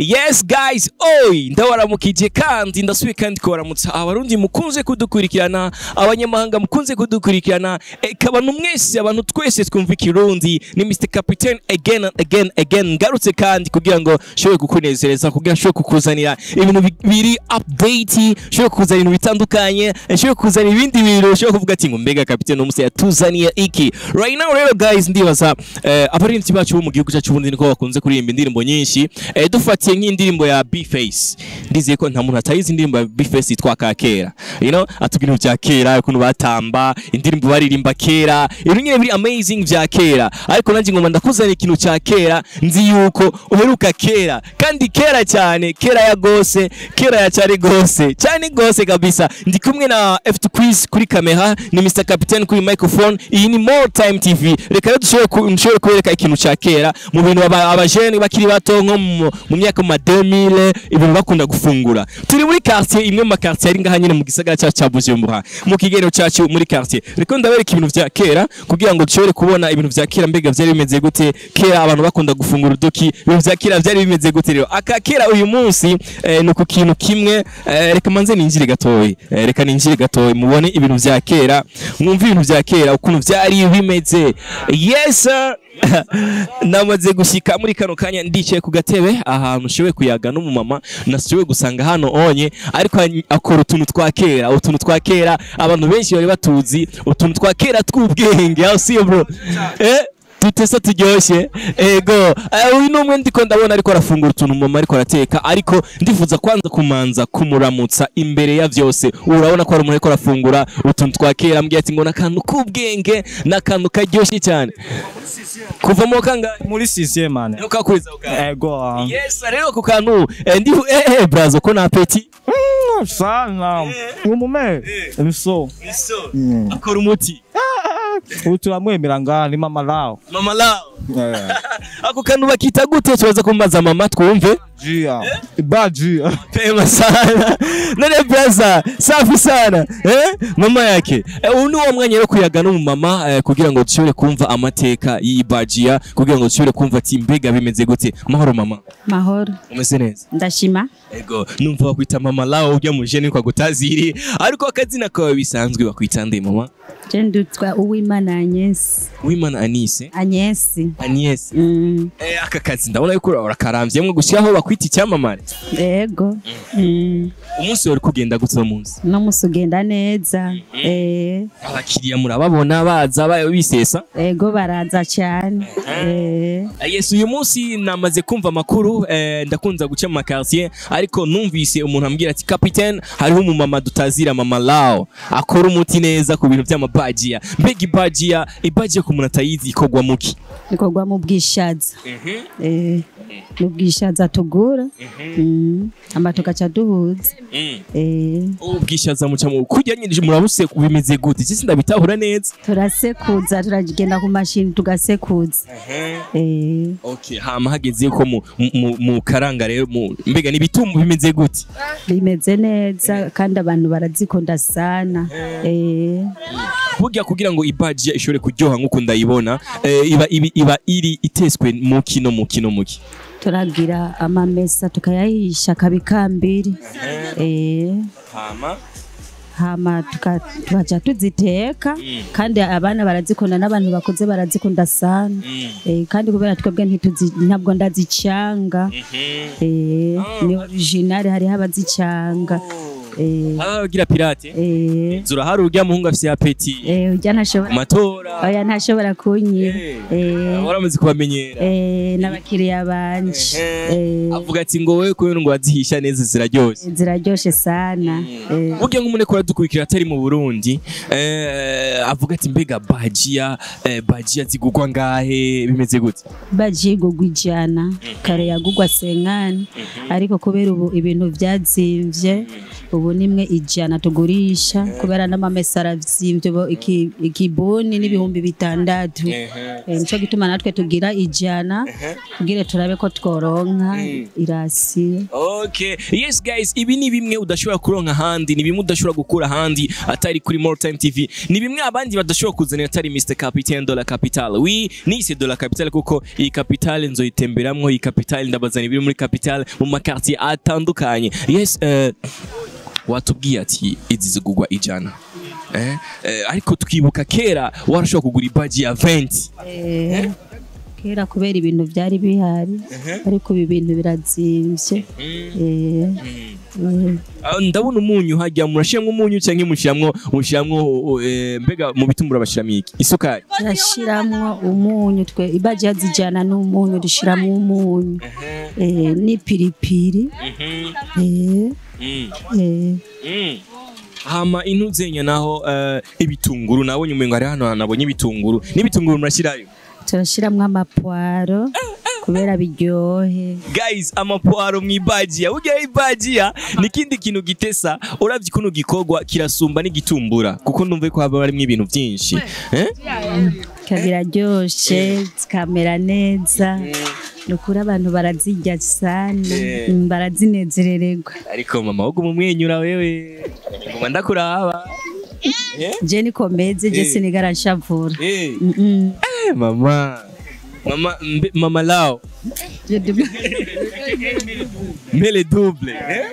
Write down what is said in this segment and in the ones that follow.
yes guys oi ndabaramukije kandi ndasubiye kandi kubaramutsa abarundi mukunze kudukurikirana abanyamahanga mukunze kudukurikirana eka abantu mwese abantu twese twumva ikirundi ni Mr Captain again and again again ngarutse kandi kugira ngo nshobore kukunezereza kugira nshobore kukuzanira ibintu bi- biri update nshobore kukuzanira ibintu bitandukanye nshobore kukuzanira ibindi bintu nshobore kuvuga ati ngo mbega Captain umunsi yatuzaniye iki right now rero guys ndibaza eh, abaririmbyi bacu bo mu gihugu cyacu ubundi niko bakunze kuririmba indirimbo nyinshi eh, dufatiye nk'indirimbo ya B-Face ndizeye ko nta muntu atayizi indirimbo ya B-Face yitwa ka kera you know atuga ibintu bya kera ukuntu batamba indirimbo baririmba kera ibintu nyine biri amazing bya kera ariko nanjye ngoma ndakuzanira ikintu cya kera nzi yuko uheruka kera kandi kera cyane kera ya gose kera ya cyane gose cyane gose kabisa ndi kumwe na F2 Quiz kuri kamera ni Mr Captain kuri microphone iyi ni More Time TV reka rero dushobore ku- dushobore kubereka ikintu cya kera mu bintu aba- abajene bakiri bato nko mu mu myaka mu ma 2000 ibintu bakunda gufungura turi muri quartier imwe mu ma quartier ari ngaha nyine mu gisagara cyacu cya Bujumbura mu kigenero cyacu muri quartier reka ndabereka ibintu vya kera kugira ngo dushobore kubona ibintu vya kera mbega vyari bimeze gute kera abantu bakunda gufungura uduki ibintu vya kera vyari bimeze gute rero aka kera uyu munsi eh, ni ku kintu kimwe eh, reka manze ninjire gatoyi eh, reka ninjire gatoyi mubone ibintu vya kera mwumve ibintu vya kera ukuntu vyari bimeze yes sir. namaze gushika muri kano kanya ndicaye ku gatebe ahantu nshoboye kuyaga n'umumama nashoboye gusanga hano onye ariko any- akora utuntu twa kera utuntu twa kera abantu benshi bari batuzi utuntu twa kera tw'ubwenge aho siyo bro eh tutesa turyoshye ego eh, uyu ni umwe ndiko ndabona ariko arafungura utuntu mama ariko arateka ariko ndifuza kwanza kumanza kumuramutsa imbere ya vyose urabona ko hari umuntu ariko arafungura utuntu twa kera ambwiye ati ngo n'akantu k'ubwenge n'akantu karyoshye cyane kuva mu kangahe muri sixième mane Nuko akuriza ukanga. ego ah. Yes, rero ku kantu eh, ndi eh eh brazo ko na apeti. Mm, sana umume so Mm. Akora umuti. ubu turamwemera ngaha ni mama lao Mama lao. Eh, Ako kantu bakita gute tubaza kumbaza mama twumve. jia baji Pema sana. None braza, safi sana. Eh? Mama yake. Eh, uyu ni wo mwanya rero kuyaga no mu mama eh, kugira ngo dushobore kumva amateka y'ibajia kugira ngo dushobore kumva ati mbega bimeze gute. Mahoro mama. mahoro Umeze neza. ndashima Ego, numva bakwita mama lao ujya mu jene kwa gutaziri ariko akazina kawe bisanzwe bakwita nde mama? je ndutwa uwimana anyesi Wimana Anise. anyesi Agnes Mm, eh, aka kazi ndabona yuko urakaramvyemwe gushyiraho bakwita icyamamare ego Mm, umunsi wari kugenda gute uno munsi uno musi ugenda neza Eh, abakiriya murababona baza ba- bisesa ego baraza cyane Eh, Eh, yes uyu munsi namaze kumva amakuru eh, ndakunza guca mu makartier ariko numvise umuntu ambwira ati capitaine hariho umumama dutazira mama lao akora umuti neza ku bintu by'amabagiya mbega ibagiya ibagiya ku muntu atayizi ikorwa muki ikorwa mu bwishaza Eh, mu bwishaza tugura Mm, hama tugaca duhuza Eh, ubwishaza muca mu kurya nyine murabuse bimeze gute cyo ndabitahura neza turasekuza turagenda ku mashini tugasekuza Eh, Okay, hama hageze ko mu, mu, mu karanga rero mu mbega nibitumbu bimeze gute? bimeze neza kandi abantu barazikunda sana Eh, Burya kugira ngo ibaji ishobore kuryoha nkuko ndayibona, eh, iba, iba, iba iri iteswe mu kino mu kino muki. turagira amamesa tukayahisha akabikambiri eh, Hama hama tuka- tukaja tuziteka kandi abana barazikunda n'abantu bakuze barazikunda sana eh, kandi kubera twebwe ntituzi- ntabwo ndazicanga eh, ni original hariho abazicanga eh, abagira pirate. eh, Zura hari urya muhungu afise apeti. eh, ujya ntashobora Matora. oya ntashobora kunyiba eh, Waramaze kubamenyera. eh, n'abakiriya banje eh, Avuga ati ngo wewe kubera ngo wazihisha neza ziraryoshe. ziraryoshe sana eh, Burya nk'umuntu ko dukurikira atari mu Burundi, eh, avuga ati mbega bajiya, eh, bajiya zigugwa ngahe bimeze gute? baji igugwa ijana kare yagugwa senkani ariko kubera ubu ibintu byazimvye ubu ubu nimwe ijana tugurisha kubera n'amamesa aravyimbye ubu iki- ikibuni n'ibihumbi bitandatu Eh, nico gituma natwe tugira ijana tugire turabe ko tworonka irasiyo Okay. Yes guys, ibi ni bimwe udashobora kuronka ahandi, ni bimwe udashobora gukura ahandi atari kuri More Time TV. Ni bimwe abandi badashobora kuzanira atari Mr Capitaine de la Capitale. Oui, nise de la Capitale kuko iyi Capitale nzoyitemberamwo, iyi Capitale ndabazana ibiri muri Capitale mu makartier atandukanye. Yes, uh, watubwiye ati izi zigugwa ijana. Eh? Eh, ariko tukibuka kera warashobora kugura ibaji ya 20. Eh, kera kubera ibintu byari bihari ariko ibi bintu birazimvye Eh, eh, Ah, ndabona umunyu hajya murashiramwo umunyu cyangwa mushiramwo mushiramwo eh, mbega mu bitumbura bashiramo iki isukari turashiramwo umunyu twe ibaji yazijana n'umunyu dushiramwo umunyu eh, n'ipiripiri eh, eh, hama intuzenya naho eh, ibitunguru nabonye umengo hari hano nabonye ibitunguru n'ibitunguru murashirayo turashiramwo amapwaro kubera biryohe guys amapwaro mw'ibajiya burya ibajiya ni ikindi kintu gitesa uravye ukuntu gikorwa kirasumba n'igitumbura kuko ndumva ko haba harimwo ibintu vyinshi eh? biraryoshe zikamera neza ni ukuri abantu barazirya cyane Eh. mm, barazinezerererwa ariko mama wowe umumwenyura wewe nguma ndakuraba eh? je niko meze je Eh. sinigara nshavura eh. Mm, mm. Eh, mama mama mbe, mama lao Je ndi- mbele double eh?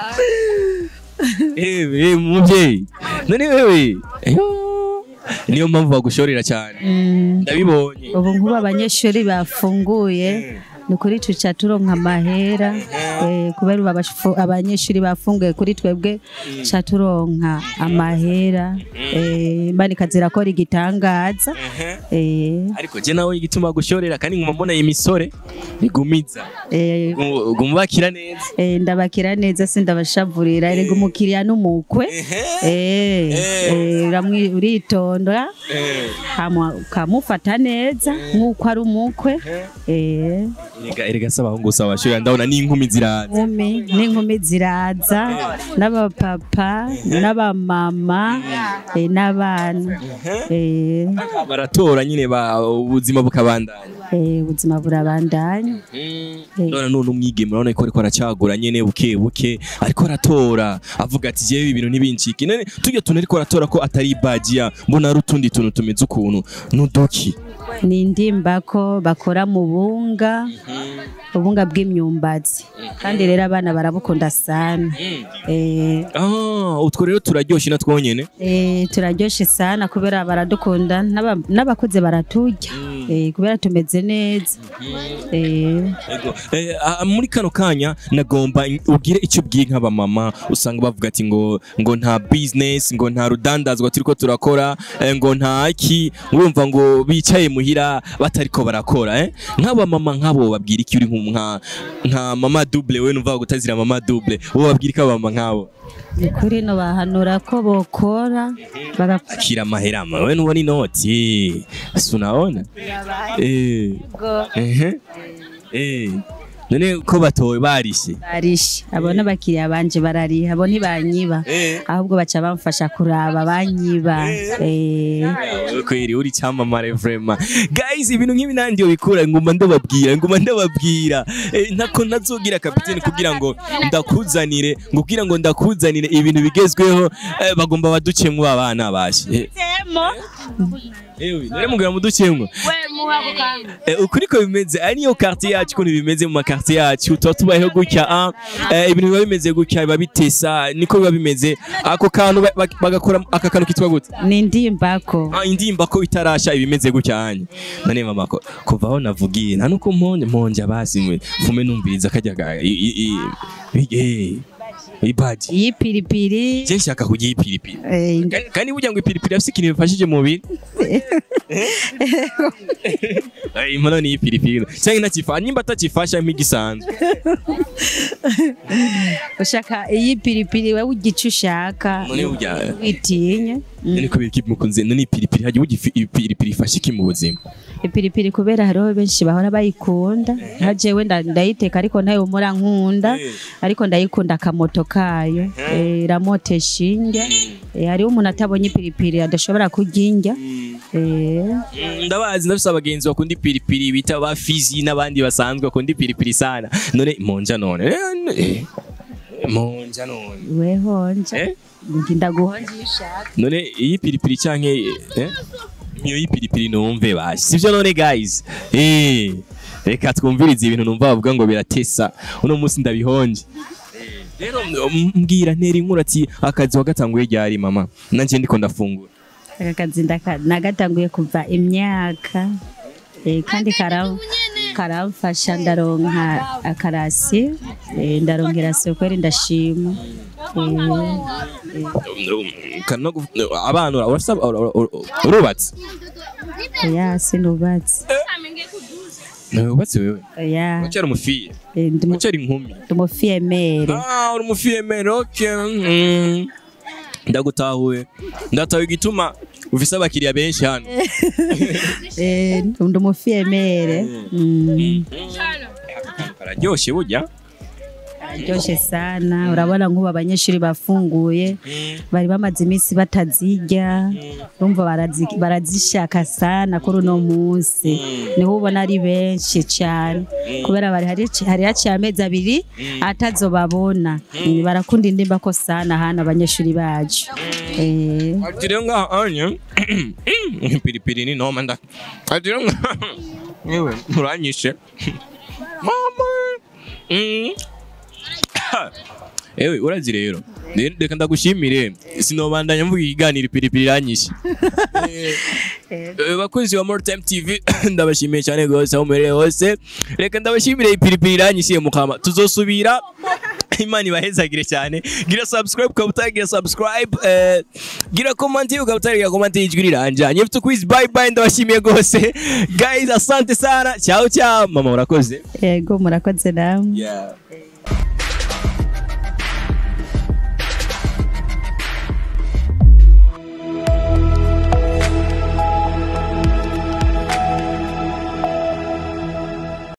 eh, eh, muvyeyi none wewe Eyo. niyo mpamvu bagushorera cyane Mm. ndabibonye ubu nk'ubu abanyeshuri bafunguye ni kuri tuca turonka amahera eh, kubera ubu abashu- abanyeshuri bafunguye kuri twebwe ca turonka amahera eh, imana ikazirakora igitangaza eh, ariko je nawe igituma gushorera kandi nguma mbona iyi misore bigumiza eh, Gu- guma bakira neza eh, ndabakira neza sindabashavurira erega umukiriya n'umukwe eh, eh, uramwi- uritonda hama ukamufata neza nk'uko ari umukwe eh, erega erega saba ahungu saba shorera ndabona n'inkumi ziraza inkumi n'inkumi ziraza n'abapapa n'abamama eh, n'abana eh, baratora nyine ba ubuzima bukabandanya eh, ubuzima burabandanya ndabona none umwigeme urabona ko ariko aracagura nyene buke buke ariko aratora avuga ati jewe ibintu ntibincike none tujya tuntu ariko aratora ko atari ibajiya mbona ari utundi tuntu tumeze ukuntu nuduki ni indimbako bakora mu bunga ubunga bw'imyumbati kandi rero abana barabukunda sana eh, ah utwo rero turaryoshe na twonyene eh, turaryoshe sana kubera baradukunda n'aba- n'abakuze baraturya eh, kubera tumeze neza eh, Ego. Eh, ah, muri kano kanya nagomba ubwire icyo ubwiye nk'abamama usanga bavuga ati ngo ngo nta business ngo nta rudandazwa turiko turakora eh, ngo nta ki urumva ngo bicaye muhira batariko barakora eh? nk'abamama nk'abo babwira iki uri nka nka mama double we numva gutazira mama double uwo babwira iki abamama nk'abo ni kuri no bahanura ko bokora bagakora akira amaherama we nubona inoti si unaona eh ehe eh none ko batowe barishe barishe abo n'abakiriya banje barariha abo ntibanyiba eh ahubwo baca bamfasha kuraba banyiba eh, kweri uri cyamamare vrema guys ibintu nk'ibi nanjye bikura nguma ndababwira nguma ndababwira Eh, ntako ntazogira kapiteni kugira ngo ndakuzanire ngubwira ngo ndakuzanire ibintu bigezweho eh, bagomba baducemwo abana bashe ewe nare mugura muducemwo Eh, ukuri ko bimeze ari niyo quartier yacu ukuntu bimeze mu makartier yacu tuba tubayeho gutya ah, eh, ibintu biba bimeze gutya biba bitesa niko biba bimeze ako kantu ba- ba- bagakora aka kantu kitwa gute ni indimbako Ah, indimba ko itarasha ibimeze gutya hanye none mama ko kuva aho navugiye nta nuko mponje mponje basi mwe fume numviriza kajya ga i- i- i- i- ibaji y'ipiripiri je nshaka kurya ipiripiri eh, Kandi- kandi burya ngo ipiripiri afise ikintu bifashije mu mubiri Eh, inkono ni ipiripiri cyangwa ntakifasha nimba atakifasha nk'igisanzwe ushaka iyi piripiri wowe ugice ushaka none burya witinya none kubera iki mukunze none ipiripiri hajya uburyo ifi- ipiripiri ifasha iki mu buzima ipiripiri kubera hariho benshi bahora bayikunda nka jewe nda- ndayiteka ariko ntayo mura nkunda ariko ndayikunda akamoto kayo Eh, iramotesha indya Eh, hariho umuntu atabonye ipiripiri adashobora kurya indya Eh, Mm, ndabazi ndafise abagenzi bakunda ipiripiri bita ba fizi n'abandi basanzwe bakunda ipiripiri sana none monja none Eh, eh, monja none wehonja Eh? ndaguhonja iyo ushaka none iyi piripiri canke eh? niyo y'ipiripiri numve basi sivyo none guys eh reka twumvirize ibintu numva bavuga ngo biratesa uno munsi ndabihonje rero m- mbwira ntera inkuru ati akazi wagatanguye ryari mama nanje ndiko ndafungura aka kazi ndaka- nagatanguye kuva imyaka eh, kandi kara- karamfasha ndaronka akarasi eh, ndaronka irasi kweri ndashima Eh, Kana gu- abana ura- urasa- ura- ura- ura- urubatse oya sinubatse ubatse wewe oya uracyari umufiye eh, ndi mu- uracyari inkumi ndi umufiyemere Ah, uri umufiyemere okay mm. ndagutahuye ndatahuye igituma ufise abakiriya benshi hano Eh, ndi umufiyemere Mm, kararyoshe burya kararyoshe sana urabona nk'ubu abanyeshuri bafunguye bari bamaze iminsi batazirya urumva barazi- barazishaka sana kuri uno munsi niho ubona ari benshi cyane kubera bari hari hari haciye amezi abiri atazobabona Mm, barakunda indimba ko sana hano abanyeshuri bacu Eh, ati rero ngaha anye piripiri ni noma nda ati rero ngaha yewe muranyishe mama Mm. ewe urazi rero Rero reka ndagushimire sinobandanya mvuga ikiganiro piripiri iranyishe Eh, bakunzi ba More Time TV ndabashimiye cyane rwose aho muherereye hose reka ndabashimire ipiripiri iranyishiye mukama tuzosubira imana ibahezagire cyane gira subscribe ukaba utagira subscribe eh, gira comment ukaba utagira comment ijwi riranja nyefite quiz bye bye ndabashimiye rwose guys asante sana ciao ciao mama urakoze yego murakoze namwe yeah.